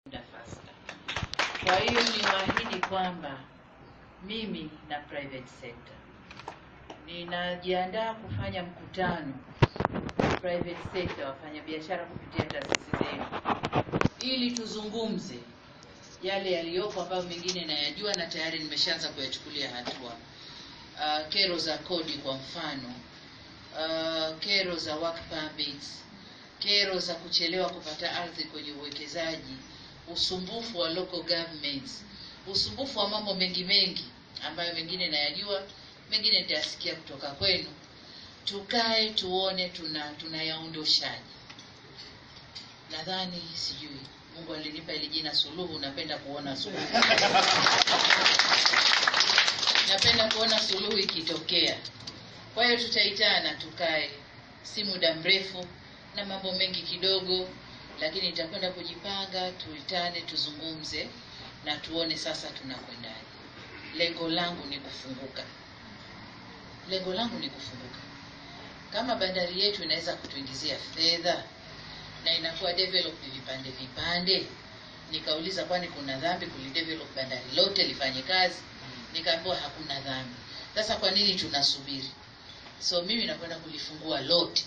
faster. Kwa hiyo niwaahidi kwamba mimi na private sector ninajiandaa kufanya mkutano private sector, wafanyabiashara kupitia taasisi zenu, ili tuzungumze yale yaliyopo ambayo mengine nayajua na tayari nimeshaanza kuyachukulia hatua. Uh, kero za kodi kwa mfano, uh, kero za work permits, kero za kuchelewa kupata ardhi kwenye uwekezaji, usumbufu wa local governments, usumbufu wa mambo mengi mengi ambayo mengine nayajua, mengine nitayasikia kutoka kwenu. Tukae tuone tuna tunayaondoshaje. Nadhani sijui Mungu alinipa ili jina Suluhu, napenda kuona suluhu napenda kuona suluhu ikitokea. Kwa hiyo tutaitana, tukae, si muda mrefu na mambo mengi kidogo, lakini nitakwenda kujipanga, tuitane, tuzungumze na tuone sasa tunakwendaje. Lengo langu ni kufunguka, lengo langu ni kufunguka. Kama bandari yetu inaweza kutuingizia fedha na inakuwa developed vipande vipande, nikauliza kwani kuna dhambi kulidevelop bandari lote lifanye kazi? Nikaambiwa hakuna dhambi. Sasa kwa nini tunasubiri? So mimi nakwenda kulifungua lote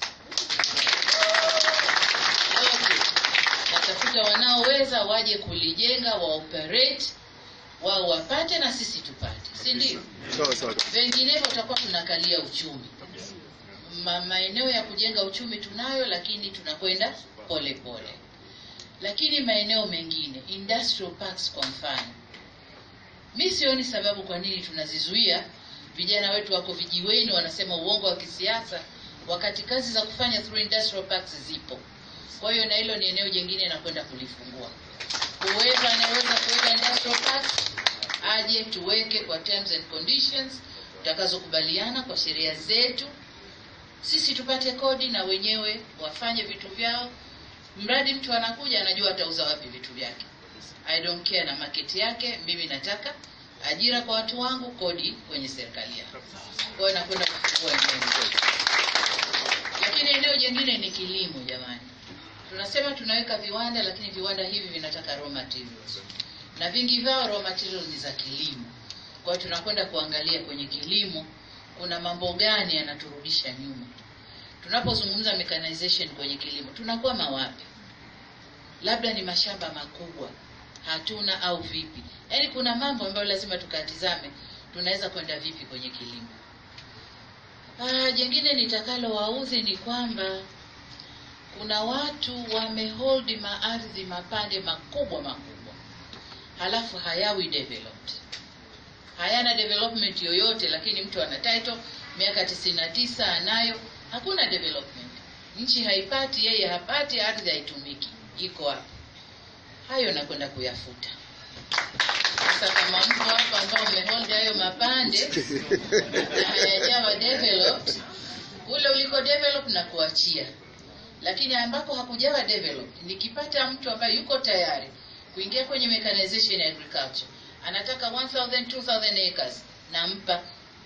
lote, natafuta wanaoweza waje kulijenga, wa operate wao wapate na sisi tupate, si ndio? Sawa sawa. Vinginevyo tutakuwa tunakalia uchumi. Ma, maeneo ya kujenga uchumi tunayo, lakini tunakwenda pole pole. Lakini maeneo mengine industrial parks kwa mfano, mi sioni sababu kwa nini tunazizuia. Vijana wetu wako vijiweni wanasema uongo wa kisiasa, wakati kazi za kufanya through industrial parks zipo. Kwa hiyo na hilo ni eneo jingine nakwenda kulifungua. Whoever anaweza kuweka industrial parks aje tuweke kwa terms and conditions tutakazokubaliana kwa sheria zetu, sisi tupate kodi na wenyewe wafanye vitu vyao, mradi mtu anakuja anajua atauza wapi vitu vyake. I don't care na market yake, mimi nataka ajira kwa watu wangu, kodi kwenye serikali yangu. Kwa hiyo nakwenda kufungua eneo hilo. Lakini eneo jingine ni kilimo, jamani. Tunasema tunaweka viwanda, lakini viwanda hivi vinataka raw materials na vingi vyao raw materials ni za kilimo. Kwa hiyo tunakwenda kuangalia kwenye kilimo kuna mambo gani yanaturudisha nyuma. Tunapozungumza mechanization kwenye kilimo tunakwama wapi? Labda ni mashamba makubwa hatuna au vipi? Yaani kuna mambo ambayo lazima tukatizame, tunaweza kwenda vipi kwenye kilimo. Ah, jengine nitakalo waudhi ni kwamba kuna watu wamehold maardhi mapande makubwa makubwa, halafu hayawi developed, hayana development yoyote, lakini mtu ana title miaka tisini na tisa anayo, hakuna development, nchi haipati, yeye hapati, ardhi haitumiki, iko wapi? Hayo nakwenda kuyafuta. Sasa kama mko hapa ambao mmehold hayo mapande na hayajawa developed, kule uliko develop na kuachia lakini ambako hakujawa develop, nikipata mtu ambaye yuko tayari kuingia kwenye mechanization ya agriculture, anataka 1000 2000 acres, nampa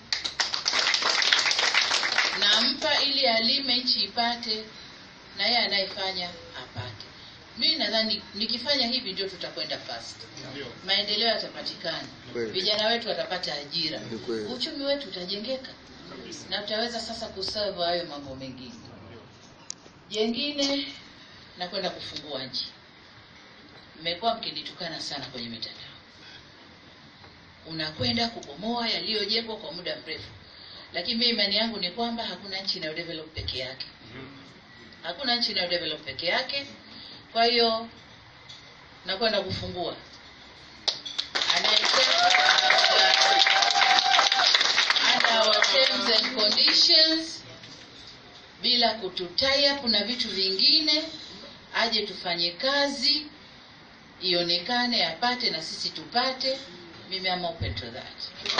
nampa ili alime, nchi ipate, na yeye anayefanya apate. Mimi nadhani nikifanya hivi ndio tutakwenda fast, maendeleo yatapatikana, Kweli. vijana wetu watapata ajira, Ni kweli. uchumi wetu utajengeka, na tutaweza sasa kuserve hayo mambo mengine. Jengine nakwenda kufungua nchi. Mmekuwa mkinitukana sana kwenye mitandao, unakwenda kubomoa yaliyojengwa kwa muda mrefu, lakini mimi imani yangu ni kwamba hakuna nchi inayodevelop peke yake, hakuna nchi inayodevelop peke yake. Kwa hiyo nakwenda kufungua Anayetaka, under our terms and conditions bila kututie up na vitu vingine, aje tufanye kazi ionekane, apate na sisi tupate. Mimi am open to that.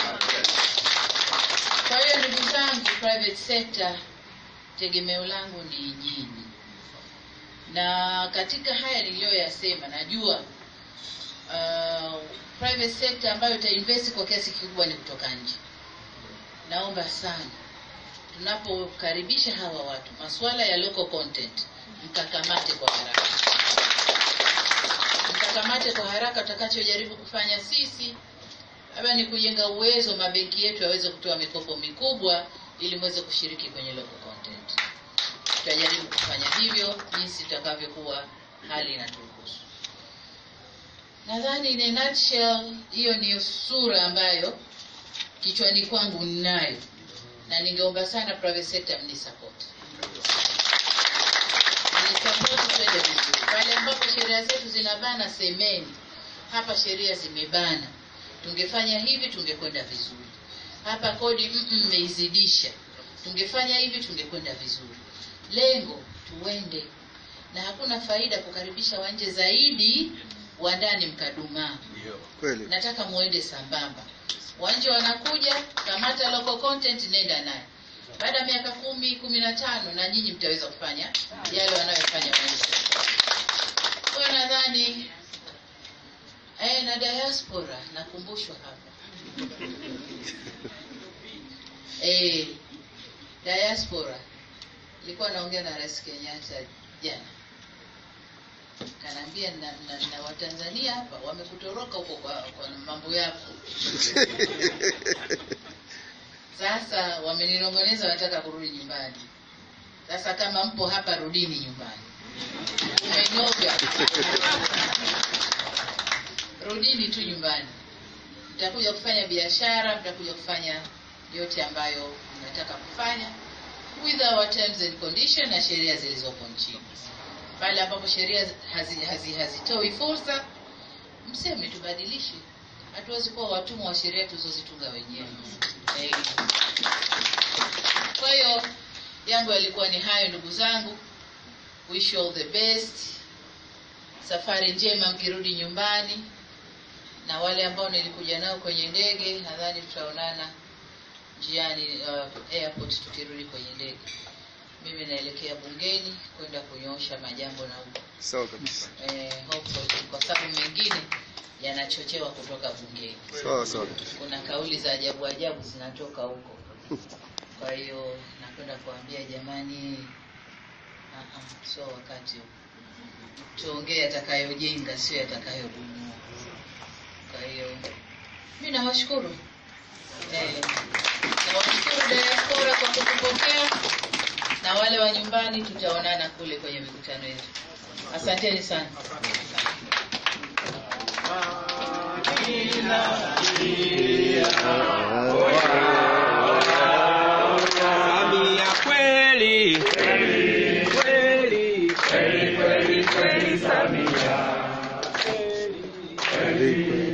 Kwa hiyo ndugu zangu, private sector tegemeo langu ni nyinyi, na katika haya niliyoyasema, najua uh, private sector ambayo itainvest kwa kiasi kikubwa ni kutoka nje. Naomba sana tunapokaribisha hawa watu, masuala ya local content mkakamate kwa haraka, tukamate kwa haraka tutakachojaribu kufanya sisi labda ni kujenga uwezo mabenki yetu yaweze kutoa mikopo mikubwa ili muweze kushiriki kwenye local content tutajaribu kufanya hivyo jinsi itakavyokuwa hali inaturuhusu nadhani in a nutshell hiyo ndiyo sura ambayo kichwani kwangu ninayo na ningeomba sana private sector mnisupport mnisupport twende vizuri pale ambapo sheria zetu zinabana semeni hapa sheria zimebana tungefanya hivi tungekwenda vizuri hapa kodi mmeizidisha tungefanya hivi tungekwenda vizuri lengo tuende na hakuna faida kukaribisha wanje zaidi wa ndani mkadumaa Kweli. nataka muende sambamba wanje wanakuja kamata local content nenda naye baada ya miaka kumi kumi na tano na nyinyi mtaweza kufanya yale wanayofanya wanje kwa nadhani eh, na diaspora nakumbushwa hapa eh, diaspora nilikuwa naongea na rais kenyatta jana kanaambia na, na, na watanzania hapa wamekutoroka huko kwa, kwa mambo yako sasa wameninongoneza wanataka kurudi nyumbani sasa kama mpo hapa rudini nyumbani mmenoga rudini tu nyumbani mtakuja kufanya biashara mtakuja kufanya yote ambayo mnataka kufanya with our terms and condition na sheria zilizopo nchini pale ambapo sheria hazitoi hazi, hazitoi fursa mseme tubadilishe hatuwezi kuwa watumwa wa sheria tulizozitunga wenyewe Eh. kwa hiyo yangu yalikuwa ni hayo ndugu zangu wish you all the best safari njema mkirudi nyumbani na wale ambao nilikuja nao kwenye ndege nadhani tutaonana njiani uh, airport tukirudi kwenye ndege mimi naelekea bungeni kwenda kunyoosha majambo na huko Sawa kabisa. eh, hopefully, kwa sababu mengine yanachochewa kutoka bungeni Sawa sawa. kuna kauli za ajabu ajabu zinatoka huko kwa hiyo nakwenda kuambia jamani ah, ah, sio wakati huu tuongee yatakayojenga sio yatakayobomoa kwa hiyo mi nawashukuru eh, nawashukuru diaspora kwa kutupokea na wale wa nyumbani tutaonana kule kwenye mikutano yetu asanteni sana Samia kweli kweli kweli kweli kweli Samia kweli kweli